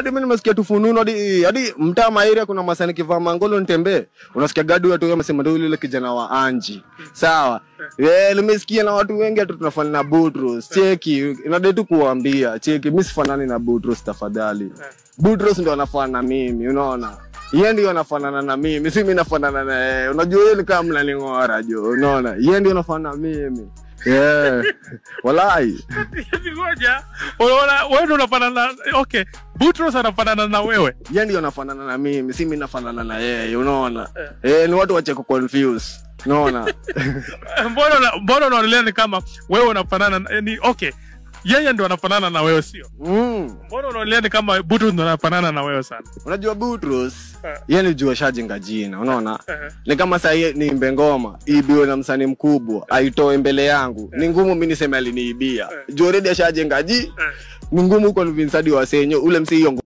hadi mimi nimesikia tufununu hadi hadi mtaa Mairi kuna masani kivaa mangolo nitembee unasikia gadu watu wamesema ndio yule kijana wa Anji sawa eh nimesikia na watu wengi hatu tunafanana na Butros cheki inadai tu kuambia cheki mimi sifanani na Butros tafadhali Butros ndio anafanana na mimi unaona yeye ndio anafanana na mimi si mimi nafanana na yeye unajua yeye ni kama mnaning'ora jo unaona yeye ndio anafanana na mimi yeah walai ngoja unaona wewe ndio unafanana okay Butros anafanana na wewe yeye ndio anafanana na mimi si mimi nafanana na yeye unaona eh ni watu wache ku confuse unaona mbona una- mbona unaonelea ni kama wewe unafanana na- ni okay yeye ndo anafanana na wewe sio mm. mbona unaonelea ni kama Butros ndo anafanana na wewe sana unajua Butros Eh. yeye ni jua shajenga jina unaona Eh. ni kama saa hii niimbe ngoma iibiwe na msanii mkubwa aitoe mbele yangu ni ngumu mi niseme aliniibia juu already ashajenga ji ni ngumu convince hadi wasenyo ule msi hiyo